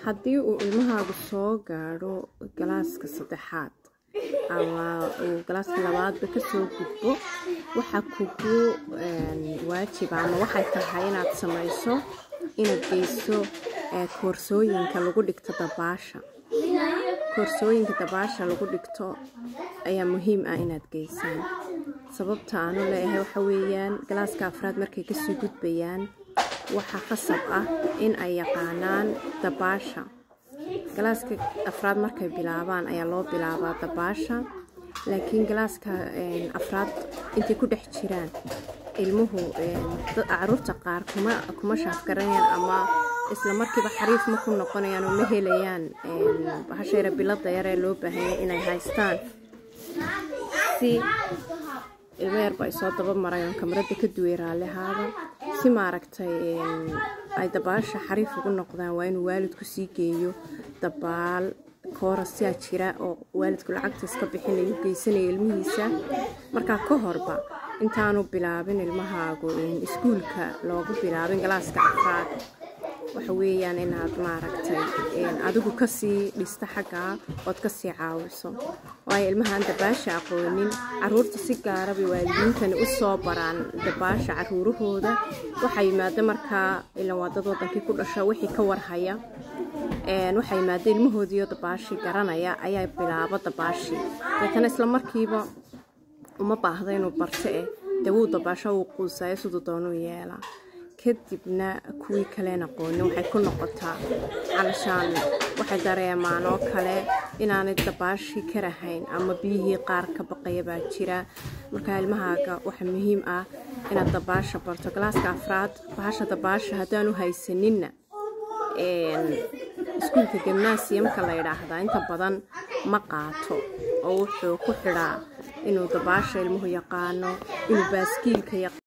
haddii uu ilmahaagu soo gaadho galaaska saddexaad ama uu galaaska labaadba kasoo gudbo waxaa kugu waajiba ama waxay tahay inaad samayso inaad geyso koorsooyinka lagu dhigto dabaasha koorsooyinka dabaasha lagu dhigto ayaa muhiim ah inaad geysaan sababta aanu leeyahay waxa weeyaan galaaska afraad markay kasoo gudbayaan waxaa qasab ah in ay yaqaanaan dabaasha galaaska afraad markay bilaabaan ayaa loo bilaabaa dabaasha laakiin galaaska afraad intay ku dhex jiraan ilmuhu caruurta qaar kuma shaafgaranayaan ama isla markiiba xariif ma ku noqonayaan oo ma helayaan bahasheera bilada yaree loo baahanya inay haystaan si ilmo yarba ay soo daba marayoon kamarada ka duway raallihaada si maaragtay ay dabaasha xariif ugu noqdaan waa inuu waalidku sii geeyo dabaal koorasyaa jira oo waalidku lacagta iska bixinayo geysanayo ilmihiisa markaa ka horba intaanu bilaabin ilmahaagu iskuulka loogu bilaabin galaaska afraad waxa weeyaan inaad maaragtay adigu kasii dhista xaggaa ood kasii caawiso waayo ilmahaan dabaasha aqoonin caruurta si gaarabay waalidiintani u soo baraan dabaasha caruurahooda waxaa yimaada markaa ilan waa dad wadankii ku dhasho wixii ka warhaya waxaa yimaada ilmahoodiiyo dabaashii garanaya ayaa bilaabo dabaashii deetana isla markiiba uma baahda inuu barto eh dee wuu dabaasho wuu quusayo siduu doonuu yeelaa kadibna kuwii kaleen aqoonin waxay ku noqotaa calashaan waxay dareemaan oo kale inaanay dabaashii ka rahayn ama biyihii qaar ka baqaya baa jira markaa ilmahaaga waxaa muhiim ah inaad dabaasha barto galaaska afraad bahasha dabaasha haddaanu haysaninna iskuulka gimnaasiyamka la yidhaahdaa inta badan ma qaato oo wuxuu ku xidhaa inuu dabaasha ilmuhu yaqaano inuu baaskiilka